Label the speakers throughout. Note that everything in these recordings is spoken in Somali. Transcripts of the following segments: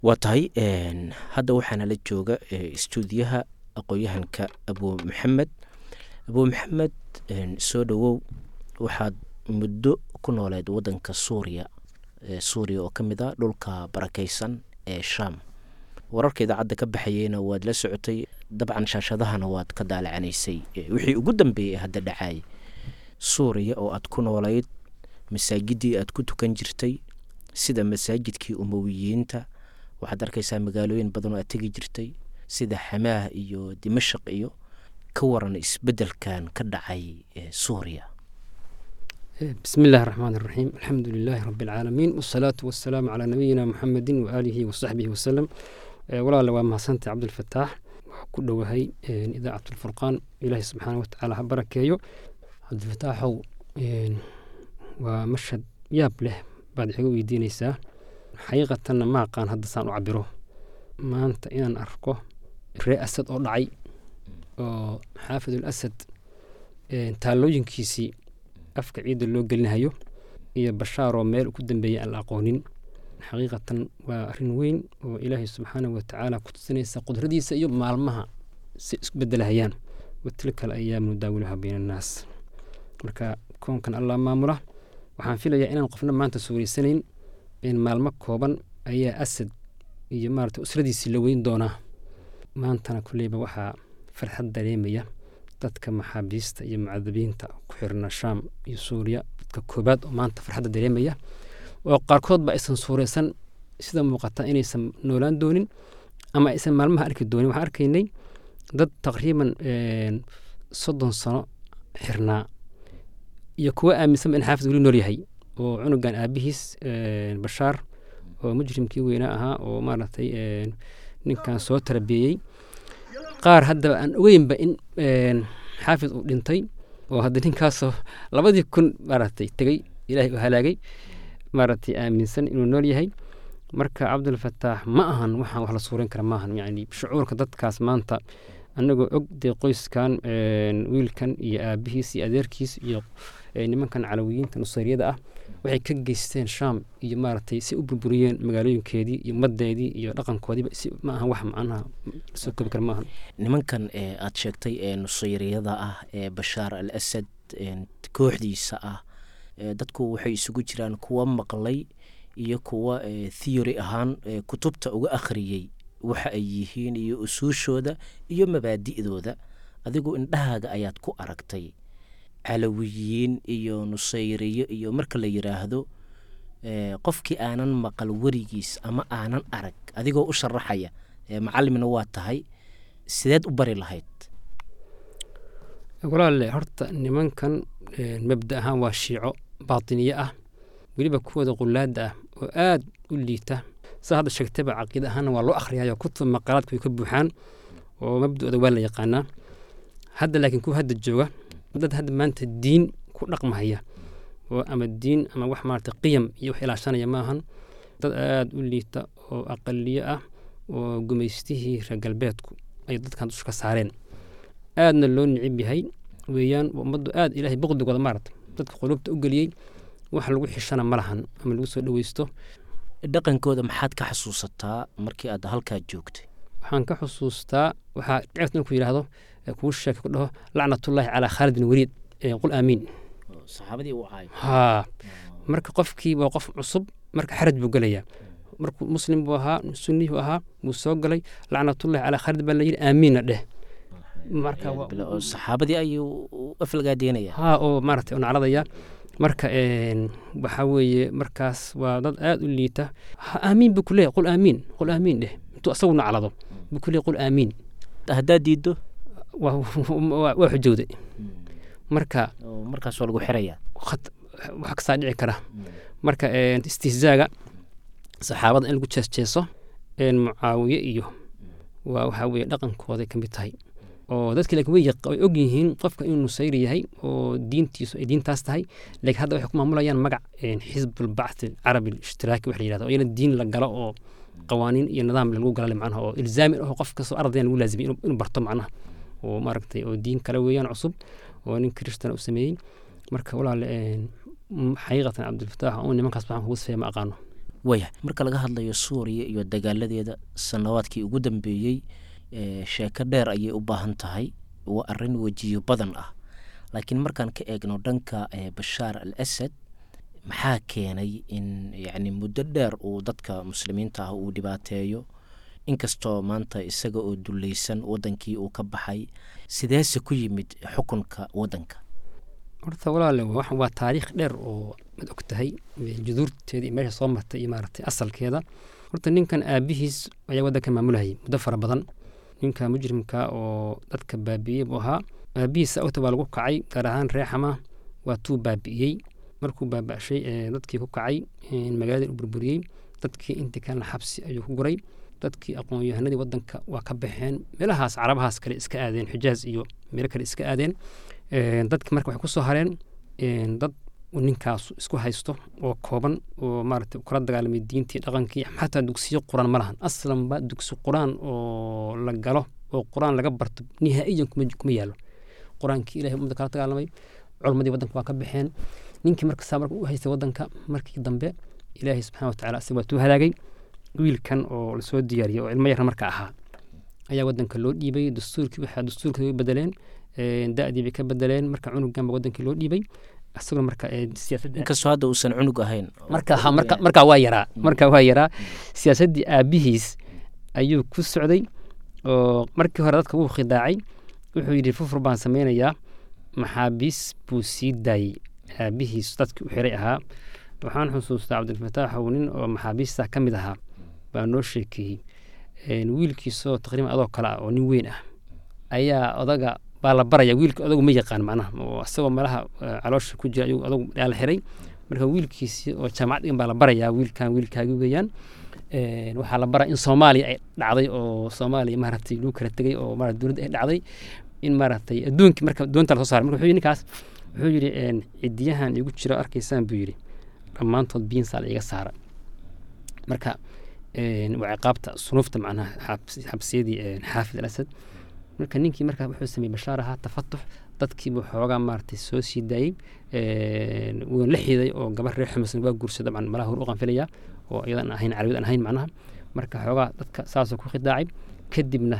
Speaker 1: waa tahay hadda waxaana la jooga istuudiyaha aqoon-yahanka abu maxamed abu maxamed soo dhowow waxaad muddo ku nooleed wadanka suuriya suuriya oo ka mid a dhulka barakeysan ee shaam wararka idaacadda ka baxayeyna waad la socotay dabcan shaashadahana waad ka daalacanaysay wixii ugu dambeeyey hadda dhacay suuriya oo aad ku noolayd masaajidii aad ku tukan jirtay sida masaajidkii umowiyiinta waxaad arkaysaa magaalooyin badan oo aad tegi jirtay sida xamaah iyo dimashaq iyo ka waran isbedelkan ka dhacay suuriya
Speaker 2: بسم الله الرحمن الرحيم الحمد لله رب العالمين والصلاة والسلام على نبينا محمد وآله وصحبه وسلم ولا لو ما سنت عبد الفتاح كل وهي إذاعة الفرقان إلهي سبحانه وتعالى بركة عبد الفتاح هو ومشهد ياب له بعد حقوق دينيسا حقيقة ما كان هذا سان عبره ما أنت إن أركه الرئاسة أو دعي حافظ الأسد تالوجين كيسي afka ciidda loo gelinahayo iyo bashaar oo meel ku dambeeyay aan la aqoonin xaqiiqatan waa arrin weyn oo ilaahay subxaanahu watacaala ku tusinaysa qudradiisa iyo maalmaha si isku bedelahayaan watilka al ayaamu nudaawiluha bayna annaas marka koonkan allah maamula waxaan filayaa inaan qofna maanta suuraysanayn in maalmo kooban ayaa asad iyo maarata usradiisii la weyn doonaa maantana kulleyba waxaa farxad dareemaya dadka maxaabiista iyo mucadabiinta ku xirna shaam iyo suuriya dadka koobaad oo maanta farxadda dareemaya oo qaarkoodba aysan suuraysan sida muuqata inaysan noolaan doonin ama aysan maalmaha arki doonin waxaan arkaynay dad taqriiban soddon sano xirnaa iyo kuwa aaminsanba in xaafid weli nool yahay oo cunugan aabihiis bashaar oo mujrimkii weynaa ahaa oo maaragtay ninkan soo tarabeeyey qaar haddaba aan ogeynba in xaafid uu dhintay oo hadda ninkaasoo labadii kun maaragtay tegey ilaahay u halaagay maaragtay aaminsan inuu nool yahay marka cabdulfataax ma ahan waxaan wax la suureyn kara maahan yacni shucuurka dadkaas maanta annagoo og dee qoyskan wiilkan iyo aabihiis iyo adeerkiis iyo nimankan calawiyiinta nusayriyada ah waxay ka geysteen shaam iyo maaragtay si u burburiyeen magaalooyinkeedii iyo ummadeedii iyo dhaqankoodiiba si ma aha wax macnaha lasoo koobi kara maahan
Speaker 1: nimankan aad sheegtay ee nusayriyada ah ee bashaar al asad kooxdiisa ah dadku waxay isugu jiraan kuwa maqlay iyo kuwa theory ahaan kutubta uga akhriyey waxa ay yihiin iyo usuushooda iyo mabaadi'dooda adigu indhahaaga ayaad ku aragtay calawiyiin iyo nusayriyo iyo marka la yidhaahdo qofkii aanan maqal werigiis ama aanan arag adigoo u sharaxaya macalimna waa tahay sideed u bari lahayd
Speaker 2: walaale horta nimankan mabda ahaan waa shiico baatiniye ah weliba kuwooda qulaada ah oo aad u liita saa hadda sheegtaba caqiida ahaana waa loo akhriyayo kutub maqaalaadka way ka buuxaan oo mabda'ooda waa la yaqaanaa hadda laakiin kuwa hadda jooga dad hadda maanta diin ku dhaqmahaya oo ama diin ama wax maarata qiyam iyo wax ilaashanaya maahan dad aada u liita oo aqaliye ah oo gumaystihii reer galbeedku ay dadkan dusha ka saareen aadna loo nicib yahay weeyaan ummaddu aad ilaahay boqdigooda maarata dadka qulubta u geliyey wax lagu xishana ma lahan ama lagu soo dhoweysto
Speaker 1: dhaqankooda maxaad ka xasuusataa markii aad halkaa joogtay
Speaker 2: waxaan ka xusuustaa waxaa dhicirta inuu ku yidhaahdo kuu sheeka ku dhaho lacnatullaahi calaa khaalid bin waliid qul aamiin
Speaker 1: saxaabadii uu ahaay
Speaker 2: haa marka qofkii waa qof cusub marka xaraj buu gelayaa markuu muslim buu ahaa sunni buu ahaa wuu soo galay lacnatullahi calaa khaalid baa la yidhi aamiinna dheh marka
Speaker 1: saxaabadii ayuu afalgaadeynaya
Speaker 2: haa oo maaragtay nacladaya marka waxaa weeye markaas waa dad aada u liita aamiin buu kuleeyahy qul aamiin qul aamiin dheh intuu asagu naclado buu kuleeyahy qul aamiin
Speaker 1: haddaad diiddo
Speaker 2: waa xujowday marka
Speaker 1: markaas waa lagu xiraya
Speaker 2: wax kasaa dhici kara marka istihzaaga saxaabada in lagu jeesjeeso mucaawiye iyo waa waxaa weeye dhaqankooday ka mid tahay oo dadki laakiin way way og yihiin qofka inuu nusayri yahay oo diintiisu ay diintaas tahay laakiin hadda waxay ku maamulayaan magac xisbulbacthi carabi ishtiraaki wax la yidhahdo oo iyana diin la galo oo qawaaniin iyo nidaam lagu galale macnaha oo ilzaami ah oo qof kastoo ardayna lagu laazimay inuu barto macnaha oo maaragtay oo diin kale weeyaan cusub oo nin kirishtan u sameeyey marka walaale xaqiiqatan cabdilfataax oo nimankaas waxaan kugu sifeeya ma aqaano
Speaker 1: waayahay marka laga hadlayo suuriya iyo dagaaladeeda sanawaadkii ugu dambeeyey sheeko dheer ayay u baahan tahay waa arrin wejiyo badan ah laakiin markaan ka eegno dhanka bashaar al asad maxaa keenay in yacni muddo dheer uu dadka muslimiinta ah uu dhibaateeyo inkastoo maanta isaga oo dulleysan waddankii uu ka baxay sideese ku yimid xukunka waddanka
Speaker 2: horta walaale waa taariikh dheer oo mad og tahay juduurteeda iyo meesha soo martay iyo maaragtay asalkeeda horta ninkan aabihiis ayaa waddanka maamulayay muddo fara badan ninka mujrimka oo dadka baabi'iyey buu ahaa aabihiis awta waa lagu kacay gaar ahaan reexama waa tuu baabi'iyey markuu baaba'shay dadkii ku kacay magaaladii u burburiyey dadkii intii kalena xabsi ayuu ku guray dadkii aqoon-yahanadii waddanka waa ka baxeen meelahaas carabahaas kale iska aadeen xijaaz iyo meelo kale iska aadeen dadki marka waxay kusoo hareen dad ninkaas isku haysto oo kooban oo maaragtay kula dagaalamay diintii dhaqankii xataa dugsiyo qur-aan ma lahan aslanba dugsi qur-aan oo la galo oo qur-aan laga barto nihaa'iyan kuma yaalo qur-aankii ilahay ummadda kala dagaalamay culmadii waddanka waa ka baxeen ninkii marka saa marka u haystay waddanka markii dambe ilaahay subxana watacaala asaga waa tuu halaagay wiilkan oo lasoo diyaariyay oo ilmo yarna marka ahaa ayaa waddanka loo dhiibay dastuurkii waxaa dastuurkii way bedeleen da-dii bay ka bedeleen marka cunugan ba wadankii loo dhiibay isagoo marka
Speaker 1: inkastoo hadda uusan cunug ahayn
Speaker 2: marka marka markaa waa yaraa markaa waa yaraa siyaasaddii aabihiis ayuu ku socday oo markii hore dadka wuu khidaacay wuxuu yidhi fufur baan sameynayaa maxaabiis buu sii daayey aabihiis dadkii u xiray ahaa waxaan xusuustaa cabdilfataax ow nin oo maxaabiista ka mid ahaa baa noo sheekeeyey wiilkiisoo taqriiban adoo kale ah oo nin weyn ah ayaa odaga baa la baraya wiilka odagu ma yaqaan macnaha oo isagoo meelaha caloosha ku jira ayuu odagu la xiray marka wiilkiisii oo jaamacad dhigan baa la barayaa wiilkan wiilkaagi weeyaan waxaa la baraa in soomaaliya ay dhacday oo soomaaliya maaragtay lagu kala tegay oo maarata dowladda ay dhacday in maaragtay adduunkii marka doonta lasoo saaray marka wuxuu yidhi ninkaas wuxuu yidhi cidiyahan igu jiro arkaysaan buu yidhi dhammaantood biinsaa la iga saara marka waa ciqaabta sunuufta macnaha xabsiyadii xaafid al asad marka ninkii markaa wuxuu sameeyey bashaar ahaa tafatux dadkiibuu xoogaa maaragtay soo sii daayey wuuna la xiday oo gabar reer xumasan waa guursa dabcan malaha hor u qanfilaya oo iyadan ahayn carabiyad aan ahayn macnaha marka xoogaa dadka saasoo ku khidaacay kadibna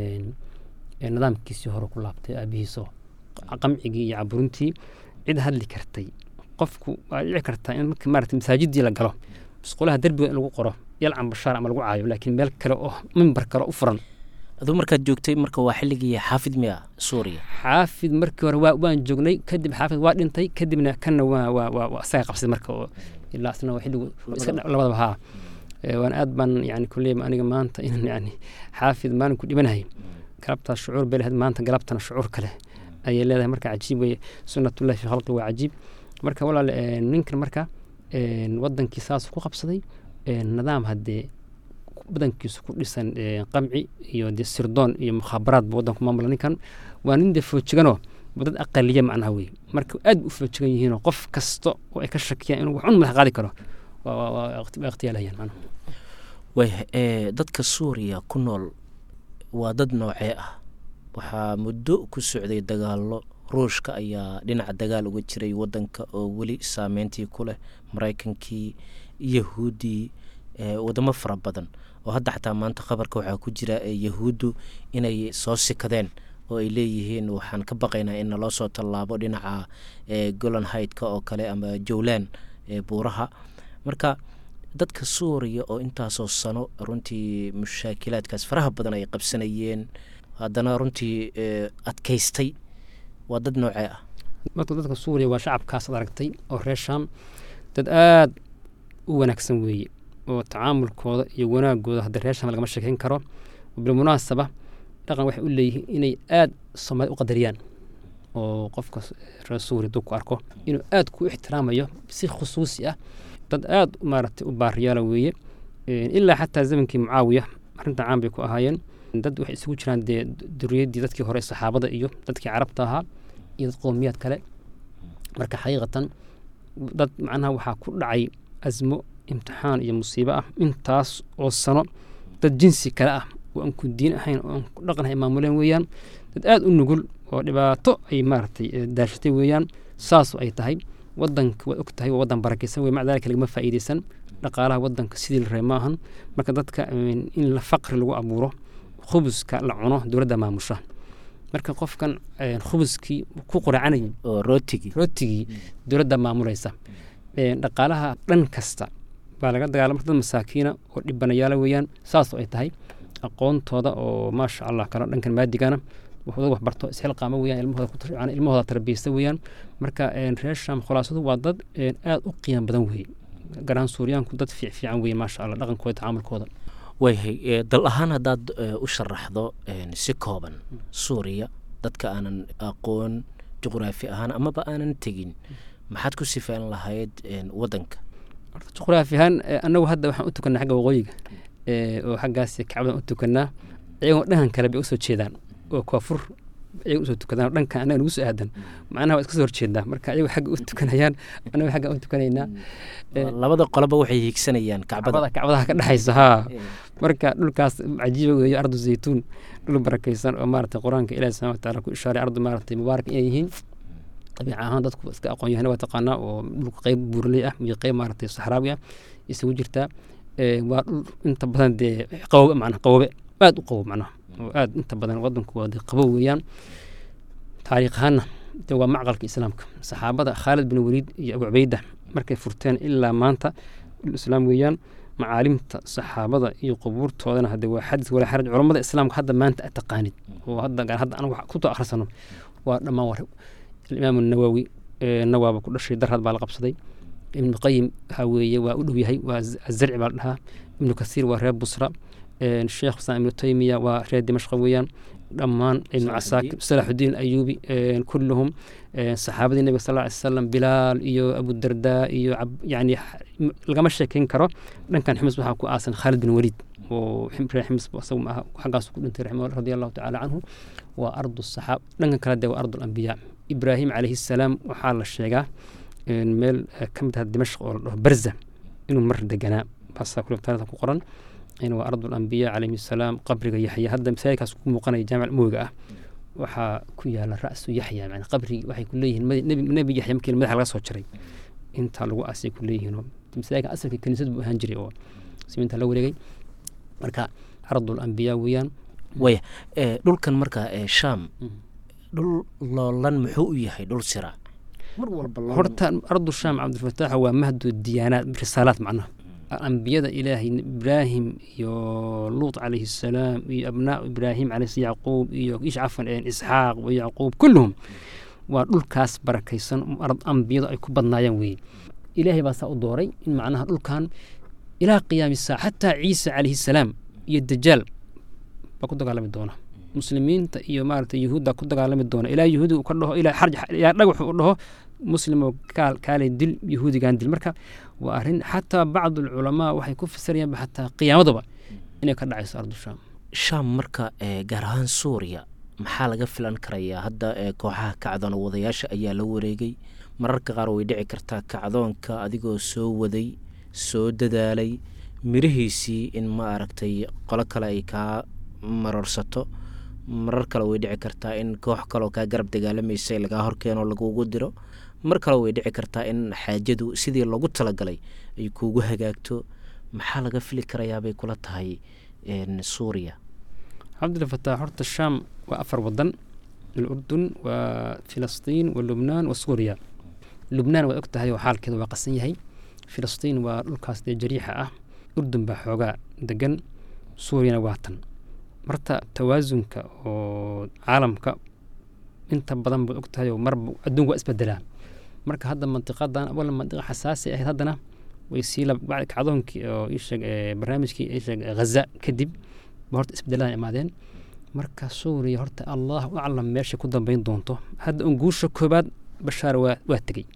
Speaker 2: nidaamkiisii hore ku laabtay aabihiisoo qamcigii iyo caburintii cid hadli kartay qofku waa dhici kartaa in marka maaragtay masaajidii la galo musqulaha derbiga in lagu qoro yalcan bashaar ama lagu caayo laakiin meel kale oo mimbar kale u furan
Speaker 1: aduu markaad joogtay marka waa xilligii xaafid miya suuriya
Speaker 2: xaafid markii hore waa waan joognay kadib xaafid waa dhintay kadibna kanna waa waa waa waa isaga qabsaday marka oo ilaa asna waa xilligu iska labadaba haa waan aad baan yani kulley aniga maanta inaan yani xaafid maalinku dhimanahay galabtaas shucuur bay lahayd maanta galabtana shucuur kale ayay leedahay marka cajiib weye sunnatullahi fi khalqi waa cajiib marka walaal ninkan marka wadankii saas ku qabsaday nidaam haddee badankiisu ku dhisan qamci iyo dee sirdoon iyo mukhaabaraad buu waddanku maamula ninkan waa nin dee foojiganoo dad aqaliya macnaha wey marka aad u foojigan yihiinoo qof kasta oo ay ka shakiyaan inuu waxun madax qaadi karo waa ikhtiyaalahayaan macnaha
Speaker 1: way dadka suuriya ku nool waa dad noocee ah waxaa muddo ku socday dagaallo ruushka ayaa dhinaca dagaal uga jiray wadanka oo weli saameyntii ku leh maraykankii yahuuddii wadamo fara badan oo hadda xataa maanta khabarka waxaa ku jira yahuuddu inay soo sikadeen oo ay leeyihiin waxaan ka baqaynaa in naloo soo tallaabo dhinaca golan haydka oo kale ama jowlaan buuraha marka dadka suuriya oo intaasoo sano runtii mushaakilaadkaas faraha badan ay qabsanayeen haddana runtii adkaystay waa dad noocee ah
Speaker 2: marka dadka suuriya waa shacabkaas ad aragtay oo reer shaam dad aada u wanaagsan weeye oo tacaamulkooda iyo wanaagooda hadda reer shaam lagama sheekayn karo bilmunaasaba dhaqan waxay u leeyihiin inay aada soomaali u qadariyaan oo qofka reer suuriya duu ku arko inuu aada ku ixtiraamayo si khusuusi ah dad aada maaragtay u baariyaala weeye ilaa xataa zamankii mucaawiya arrinta caan bay ku ahaayeen dad waxay isugu jiraan dee duriyaddii dadkii hore saxaabada iyo dadkii carabta ahaa iyo dad qowmiyaad kale marka xaqiiqatan dad macnaha waxaa ku dhacay asmo imtixaan iyo musiibo ah intaas oo sano dad jinsi kale ah oo aan ku diin ahayn oo aan ku dhaqan ahayn maamuleen weeyaan dad aada u nugul oo dhibaato ay maaragtay daashatay weeyaan saasoo ay tahay wadanka waad og tahay waa wadan barakaysan wey maca dalika lagama faa'iideysan dhaqaalaha wadanka sidii la reeb maahan marka dadka in la faqri lagu abuuro khubuska la cuno dowladda maamusha marka qofkan khubuskii ku quracanayay
Speaker 1: oo rootigii
Speaker 2: rootigii dowladda maamulaysa dhaqaalaha dhan kasta baa laga dagaalama dad masaakiina oo dhibanayaala weeyaan saasoo ay tahay aqoontooda oo maasha allah kala dhankan maadigana dad waxbarto isxilqaama weyaan ilmahooda ilmahooda tarbiyeysta weeyaan marka reer sham khulaasadu waa dad aad u qiimo badan weeye garaan suuriyaanku dad fiic fiican weeye maasha allah dhaqankooda tacaamulkooda
Speaker 1: wayhay dal ahaan haddaad u sharaxdo si kooban suuriya dadka aanan aqoon juqraafi ahaan amaba aanan tegin maxaad ku sifaan lahayd wadanka
Speaker 2: juqraafi ahaan annagu hadda waxaan u tukanaa xagga waqooyiga oo xaggaas kacbadan u tukanaa iyagoo dhankan kale bay usoo jeedaan oo koonfur ayaga usoo tukadaan dhankan annaga nagu soo aadan macnaha waa iska soo horjeedaa marka ayagu xagga u tukanayaan annaga xagga u tukanaynaa
Speaker 1: labada qoloba waxay hiigsanayaan kacbada
Speaker 2: kacbadaha ka dhexaysa haa marka dhulkaas cajiiba weeyo ardu zaytuun dhul barakaysan oo maaragtay qur-aanka ilahi subxana wataala ku ishaaray ardu maaragtay mubaarak inay yihiin dabiica ahaan dadku iska aqoon yahana waa taqaanaa oo dhulka qeyb buurley ah iyo qeyb maaragtay saxraawi ah isugu jirtaa waa dhul inta badan dee qabobe macnaha qabobe aad u qabow macnaha oo aad inta badan wadanku waa dee qabow weeyaan taariikh ahaanna de waa macqalka islaamka saxaabada khaalid bin waliid iyo abu cubayda markay furteen ilaa maanta dhul islaam weeyaan macaalimta saxaabada iyo qubuurtoodana hadde waa xadis walaa xaraj culammada islaamka hadda maanta aad taqaanid oo hadda gaar hadda anagu kusoo akhrisano waa dhammaan war alimaam nawawi nawaaba ku dhashay darhad baa la qabsaday ibnu qayim waxaa weeye waa u dhow yahay waa azarci baa la dhahaa ibnu kasiir waa reer busra sheekh islam ibnu taymiya waa reer dimashqa weeyaan dhammaan ibnu casaakir salaaxudiin ayuubi kulluhum saxaabadii nebiga sal ly salam bilaal iyo abudardaa iyo yani lagama sheekeyn karo dhankan ximis waxaa ku aasan khaalid bin waliid oo reer ximis isagu maaha xaggaasu ku dhintay raximah radi allahu tacaala canhu waa ardu saxaab dhankan kale dee waa ardu lambiyaa ibraahim calayhi salaam waxaa la sheegaa meel ka mid ah dimashq oo la dhaho barza inuu mar deganaa baasaa kulib taarikhda ku qoran waa ardu lambiya calayhi salaam qabriga yaxya hadda masaajidkaas ku muuqanaya jaamic mooga ah waxaa ku yaala ra'su yaxya yani qabrigi waxay ku leeyihiin nebi yaxya markii madaxa laga soo jaray intaa lagu aasay ku leeyihiin masaajidka asalka kaniisad buu ahaan jiray oo siminta la wareegay marka ardul ambiyaa weeyaan
Speaker 1: waya dhulkan marka shaam dhul loolan muxuu u yahay dhul siraac
Speaker 2: horta ardu shaam cabdilfataax waa mahdu diyaanaad risaalaad macnaha ambiyada ilaahay ibraahim iyo luut calayhi salaam iyo abnaa ibraahim calayhi yacquub iyo ish cafan isxaaq wa yacquub kulluhum waa dhulkaas barakaysan ambiyadu ay ku badnaayaan weeye ilaahay baa saa u dooray in macnaha dhulkan ilaa qiyaami saa xataa ciisa calayhi salaam iyo dajaal baa ku dagaalami doona muslimiinta iyo maaragtay yuhuudda ku dagaalami doona ilaa yuhuudiga ka dhaho ilaa xarj ilaa dhagax u dhaho muslimo kaal kaalay dil yahuudigan dil marka waa arrin xataa bacdu alculamaa waxay ku fasirayaanba xataa qiyaamadaba inay ka dhacayso ardu shaam
Speaker 1: shaam marka gaar ahaan suuriya maxaa laga filan karayaa hadda kooxaha kacdoon wadayaasha ayaa la wareegay mararka qaar way dhici kartaa kacdoonka adigoo soo waday soo dadaalay mirihiisii in ma aragtay qolo kale ay kaa marorsato marar kale way dhici kartaa in koox kaleoo kaa garab dagaalamaysa lagaa horkeenoo lagugu diro mar kale way dhici kartaa in xaajadu sidii loogu talagalay ay kuugu hagaagto maxaa laga fili karayaabay kula tahay suuriya
Speaker 2: cabdilfataax horta shaam waa afar wadan alurdun waa filistiin wa lubnaan wa suuriya lubnaan waad og tahay oo xaalkeeda waa qasan yahay filistiin waa dhulkaas dee jariixa ah urdun baa xoogaa degan suuriyana waa tan marta tawaasunka oo caalamka inta badan baad og tahay oo marba adduunka waa isbedelaa marka hadda mantiqadan awal mantiqa xasaasi ahayd haddana way sii kacdoonkii oo iisheeg barnaamijkii iisheeg ghaza kadib ba horta isbedeladaan imaadeen marka suuriya horta allah u aclam meesha ku dambeyn doonto hadda un guusha koobaad bashaar waa waa tegey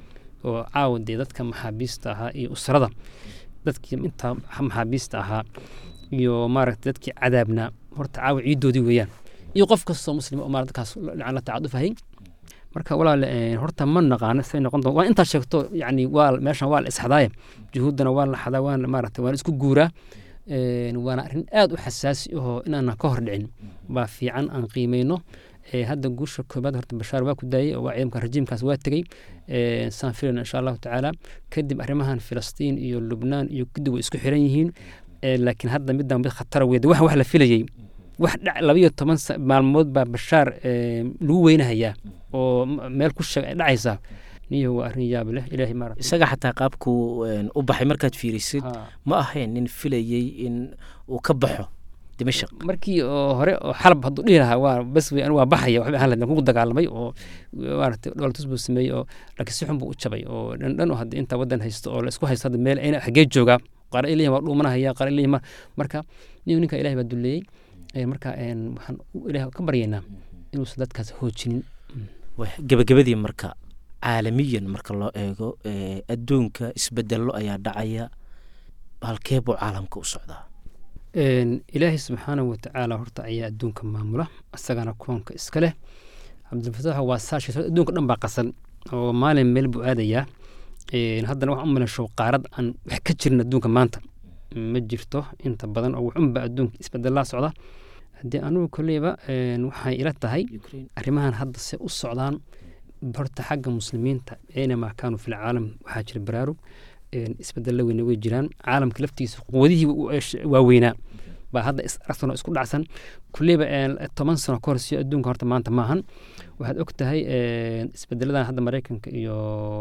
Speaker 2: oo caawa dee dadka maxaabiista ahaa iyo usrada dadkii intaa maxaabiista ahaa iyo maaragta dadkii cadaabnaa horta caawa ciidoodii weeyaan iyo qof kastoo muslima oo maaragtakaas la tacadufahayy marka walaal horta ma naqaano say noqon doon waa intaa sheegto yacni waa meeshan waa la isxadaaye juhuuddana waa la xadaa waana maaragta waa la isku guuraa waana arrin aad u xasaasi ahoo inaanan ka hor dhicin baa fiican aan qiimeyno hadda guusha koobaad horta bashaar waa ku daayey oo waa ciidamka rajiimkaas waa tegey saan filayna insha allahu tacaala kadib arrimahan filistiin iyo lubnaan iyo guddi way isku xiran yihiin laakiin hadda middan mid khatara weyd wax wax la filayey wax dhac labayo toban maalmood baa bashaar lagu weynahayaa oo meel ku sheeg dhacaysa niyo waa arrin yaab leh ilaahay maara
Speaker 1: isaga xataa qaabku u baxay markaad fiirisid ma ahayn nin filayey in uu ka baxo dimashaq
Speaker 2: markii oo hore oo xalab hadduu dhihi lahaa waa bas wey anu waa baxaya waxba ahaan lahayd kugu dagaalamay oo maaragtay dhoolatus buu sameeyey oo laakiin si xun buu u jabay oo dhan dhan oo hadda inta waddan haysto oo la isku haysto hadda meel ayna xaggee joogaa qaar ilayhi waa dhuumanahaya qaar ilayhi ma marka niyo ninka ilahay baa duleeyey marka waxaan ilaah ka baryaynaa inuusan dadkaas hoojinin
Speaker 1: gebagabadii marka caalamiyan marka loo eego adduunka isbedello ayaa dhacaya halkee buu caalamka u socdaa
Speaker 2: ilaahay subxaanahu watacaala horta ayaa adduunka maamula isagana koonka iska leh cabdilfataax waa saashiis adduunka dhan baa qasan oo maalin meel buu aadayaa haddana waxaan u malayshow qaarad aan wax ka jirin adduunka maanta ma jirto inta badan oo waxunba adduunka isbedelaa socda haddii anugu koleyba waxay ila tahay arrimahan hadda se u socdaan horta xagga muslimiinta aynamaa kaanuu fil caalam waxaa jira baraarug isbedella weyne way jiraan caalamka laftiisa quwadihii waaweynaa baa hadda is aragtano isku dhacsan kulleyba toban sano ka hor siyo adduunka horta maanta maahan waxaad og tahay isbedeladan hadda maraykanka iyo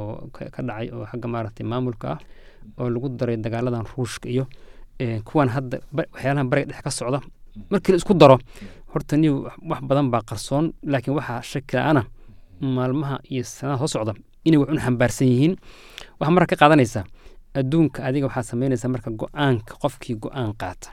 Speaker 2: ka dhacay oo xagga maaragtay maamulka ah oo lagu daray dagaaladan ruushka iyo kuwan hadda waxyaalahan bariga dhex ka socda markii la isku daro horta ni wax badan baa qarsoon laakiin waxaa shaki la-ana maalmaha iyo sanada soo socda inay wax un xambaarsan yihiin waxaa marka ka qaadanaysaa adduunka adiga waxaa samaynaysaa marka go-aanka qofkii go-aan qaata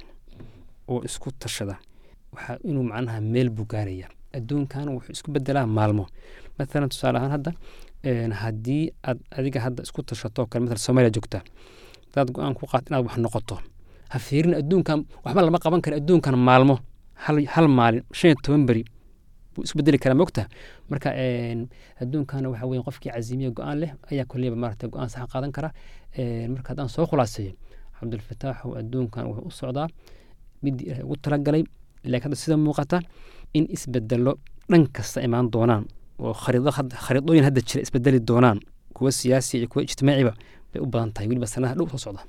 Speaker 2: oo isku tashada waxaa inuu macnaha meel buu gaaraya adduunkan wuxuu isku bedelaa maalmo maalan tusaale ahaan hadda haddii aad adiga hadda isku tashato kale maalan soomaaliya joogta hadaad go-aan ku qaat inaad wax noqoto ha fiirin adduunkan waxba lama qaban kara adduunkan maalmo hal hal maalin shan iyo toban beri buu isku bedeli karaa mogta marka adduunkana waxa weeye qofkii cazimiya go-aan leh ayaa kolleyba maaragtay go-aan sax qaadan kara marka haddaan soo khulaaseeyo cabdulfataaxu adduunkan wuxuu u socdaa midii ilaahay ugu talagalay laakiin hadda sida muuqata in isbedelo dhan kasta imaan doonaan oo khariido hadda khariidooyin hadda jira isbedeli doonaan kuwa siyaasi iyo kuwa ijtimaaciba bay u badan tahay weliba sanadaha dhow soo socda